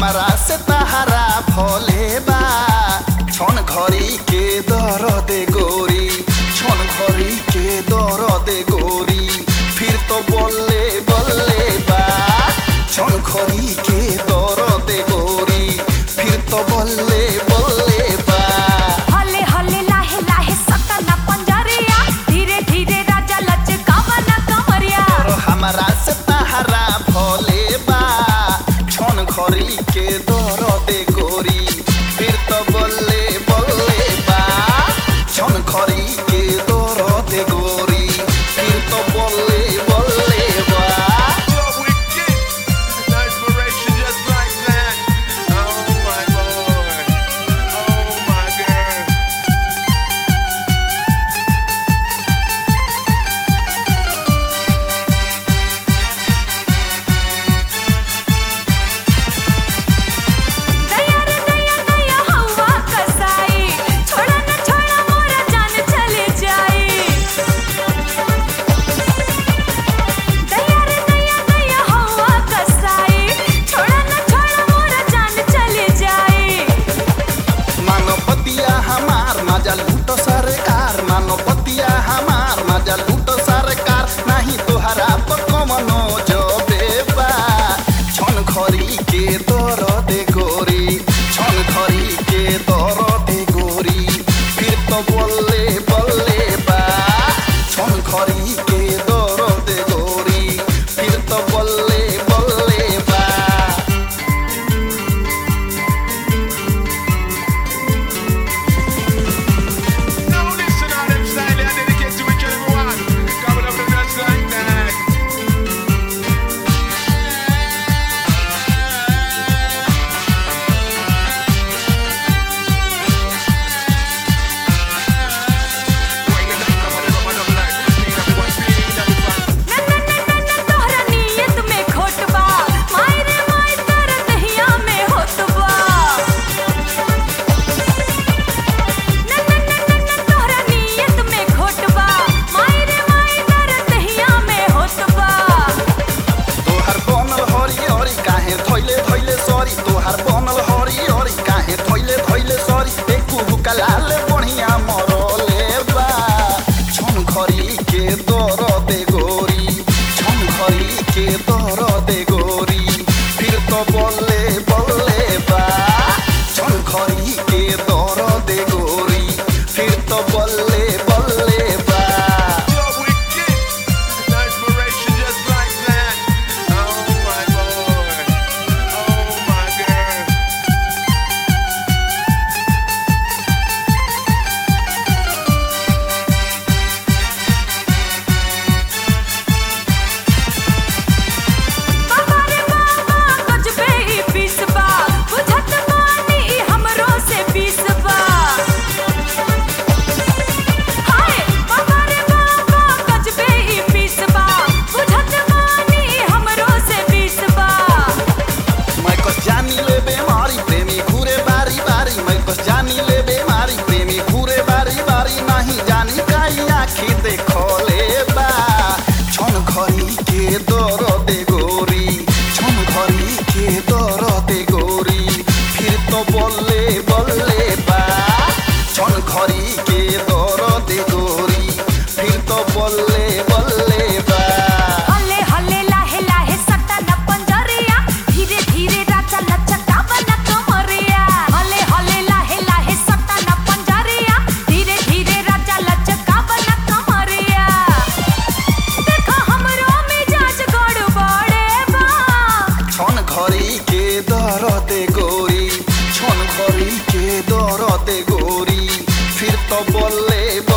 हमारा से तहारा भोले बा छन घड़ी के दर दे गोरी छन घड़ी के दर दे गोरी फिर तो बोले बोले बा छन घड़ी के दर दे गोरी फिर तो बोले बोले बा हले हले लाहे लाहे सटना पंजरिया धीरे धीरे राजा लचकावा ना कमरिया और हमारा से तहारा भोले बा छन घड़ी के दर दे गोरी फिर तो बोले बोले बा छन घड़ी के दर दे गोरी फिर तो बोले बोले बा What we get? No inspiration just like that. Oh my boy. Oh my girl. दया रे दया दया हवा कसाई छोड़ा न छोड़ा मोरा जान चले जाई दया रे दया दया हवा कसाई छोड़ा न छोड़ा मोरा जान चले जाई मानवतिया हमार मजा लूटो सरकार मानवतिया हमार मजा लूटो सरकार नहीं तोहरा पर कमनो जो बेबा छन खरी के दर दे गोरी छन खरी के दर दे गोरी फिर तो बोले बोले बा छन खरी के दर दे गोरी फिर तो बोले बोले बा Now listen on them style and dedicate to each and every one. Coming up with just like that. Wine it up, come on, come on, up like. Speed up, one speed up, one. न न न न न तोहरा नियत में खोट बा माई रे माई तोरा दहिया में होत बा न न न न न तोहरा नियत में खोट बा माई रे माई तोरा दहिया में होत बा तोहार बनल हरी हरी काहे थैले थैले सरी तोहार बनल हरी हरी काहे थैले थैले सरी एकु हुकलाले बढ़िया मरले बा छन घरी के दर दे गोरी छन घरी के दर दे गोरी फिर तो बोले बोले बा छन घरी के दर दे गोरी फिर तो बोले बोले बा What we get? No inspiration just like that. Oh my boy. Oh my girl. बाबा रे बाबा गजबे ई पीसबा बुझत बानी ई हमरो से पीसबा हाय बाबा रे बाबा गजबे ई पीसबा बुझत बानी ई हमरो से पीसबा मैं कस जानी ले बेमारी प्रेमी घूरे बारी बारी मैं कस जानी ले बेमारी प्रेमी घूरे बारी बारी नहीं जानी काई आखी देखो ले बा छन घरी के दर दे गोरी छन घरी के दर दे गोरी फिर तो बोले बोले बा छन घरी के दर दे गोरी फिर तो बोले बोले बा हले हले लाहे लाहे सटना पंजरिया धीरे धीरे राजा लचकावा ना कमरिया हले हले लाहे लाहे सटना पंजरिया धीरे धीरे राजा लचकावा ना कमरिया देखा हमरो मिजाज गड़बड़े बा छन घरी के दर दे गोरी छन घरी के दर दे गोरी फिर तो बोले